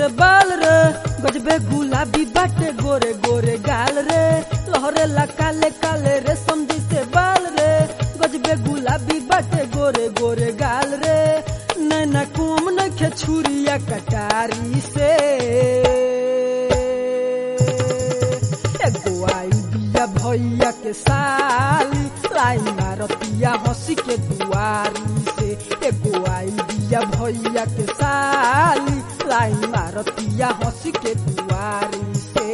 से बाल रे गजबे गुलाबी बाटे गोरे गोरे गाल रे लहरे ला काले काले रे समझी से बाल रे गजबे गुलाबी बाटे गोरे गोरे गाल रे नैना कुम नखे छुरिया कटारी से एगो आई बिया भैया के साली लाई मारतिया हंसी के दुआरी से एगो आई बिया भैया के साली लाई मारतिया हंसी के दुआरी से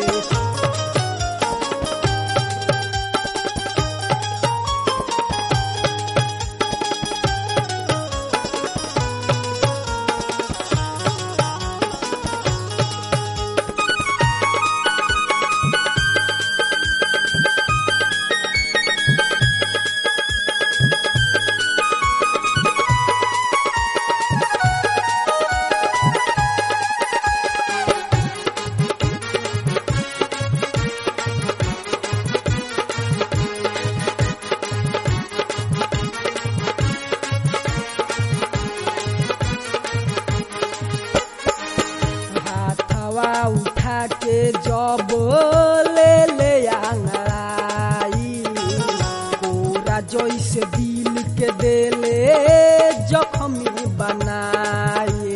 हाथवा उठा के जब ले ले आंगड़ाई पूरा जैसे दिल के देले जख्मी बनाए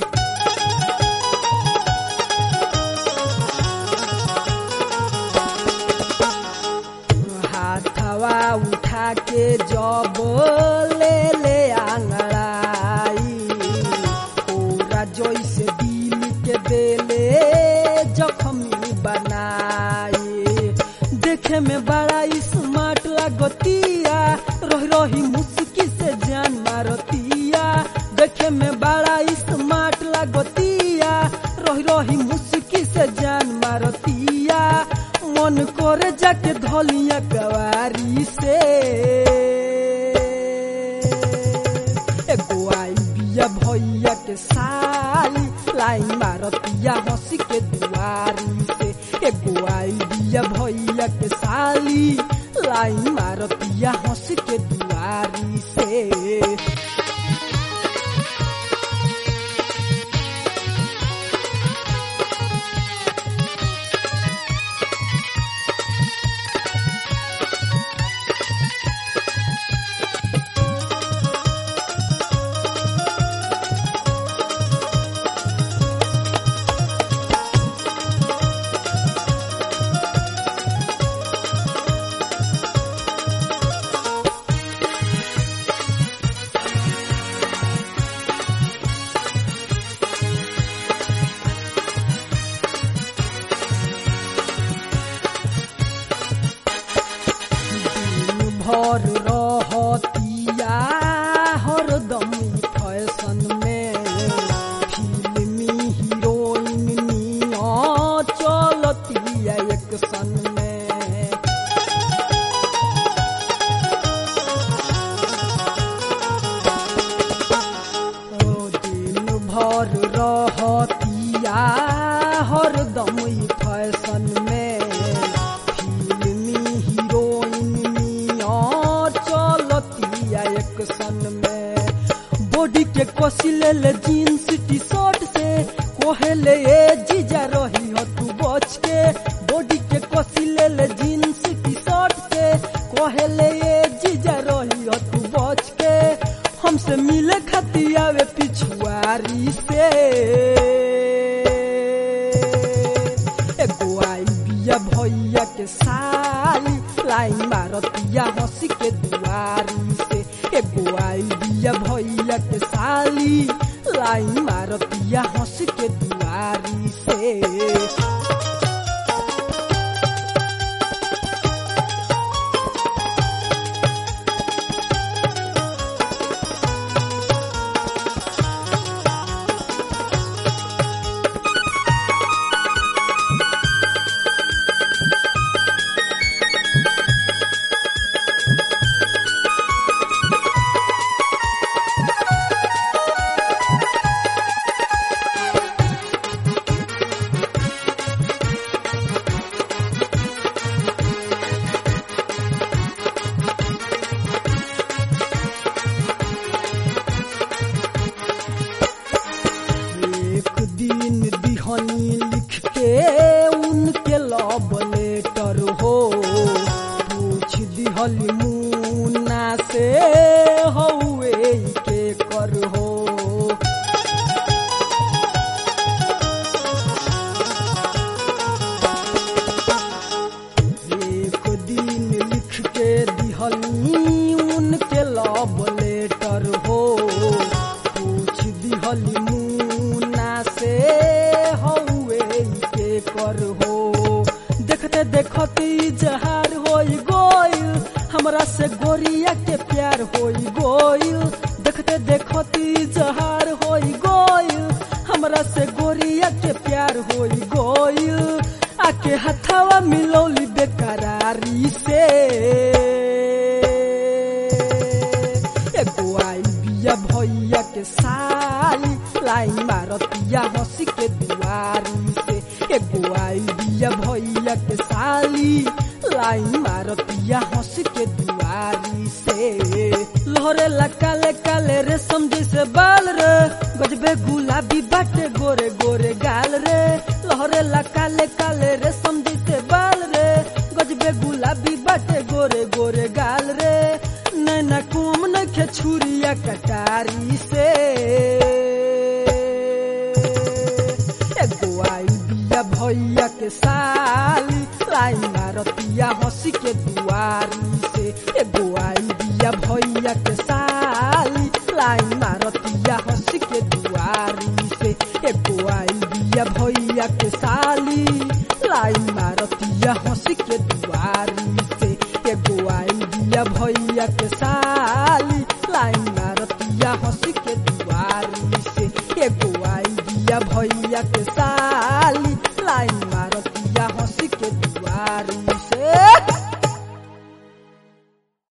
हाथवा उठा के जब ले ले आंगड़ाई पूरा जैसे दिल के देले जख्मी बनाए देखे में बड़ा स्मार्ट लागतिया रही रही मुस्की से जान मारतिया देखे में बड़ा स्मार्ट लागतिया रही रही मुस्की से जान मारतिया मन करे जाके धलिया कवारी से एगो आई बिया भैया के साली लाई मारतिया हंसी के दुआरी से एगो आई बिया भैया के साली लाई मारतिया हंसी के दुआरी से दिन भर रहतिया हरदम फैशन में फिल्मी हीरोइन निया चलतिया एक सन में ओ दिन भर रहतिया हरदम फैशन में फिल्मी हीरोइन नियर चलतिया एक सन में बॉडी के कसी ले ले जीन्स टी शर्ट से कोहेले ए जीजा रही हो तू बच के बॉडी के कसी ले ले जीन्स टी शर्ट से कोहेले ए जीजा रही हो तू बच के हमसे मिले खाती आवे पिछुआरी से एगो आई बिया भैया के साली लाई मारतिया हंसी के दुआरी से एगो आई बिया भैया के साली लाई मारतिया हंसी के दुआरी से दिहनी लिख के उनके लव लेटर हो पूछ दिहली मुन्ना से हौए के कर हो एक दिन लिख के दिहली उनके लव लेटर हो पूछ दिहली मुन्ना से हौए के कर हो देखते देखते जहार हो गोइल हमरा से गोरिया के प्यार हो गोइल देखते देखते जहार हो गोइल हमरा से गोरिया के प्यार हो गोइल आके हथवा मिलौली बेकरारी से एगो आई बिया भैया के साली लाई मारतिया हंसी के दुआरी से एगो आई बिया भैया के साली लाई मारतिया हंसी के दुआरी से लहरे ला काले काले रे समझे से बाल रे गजबे गुलाबी बाटे गोरे गोरे गाल रे लहरे ला काले काले रे समझे से बाल रे गजबे गुलाबी बाटे गोरे गोरे गाल रे नैना कुम नखे छुरिया कटारी से एगो आई बिया भैया के साली लाई मारतिया हंसी के दुआरी से एगो आई बिया भैया के साली लाई मारतिया हंसी के दुआरी से एगो आई बिया भैया के साली लाई मारतिया हंसी के दुआरी से एगो आई बिया भैया के साली लाई मारतिया हंसी के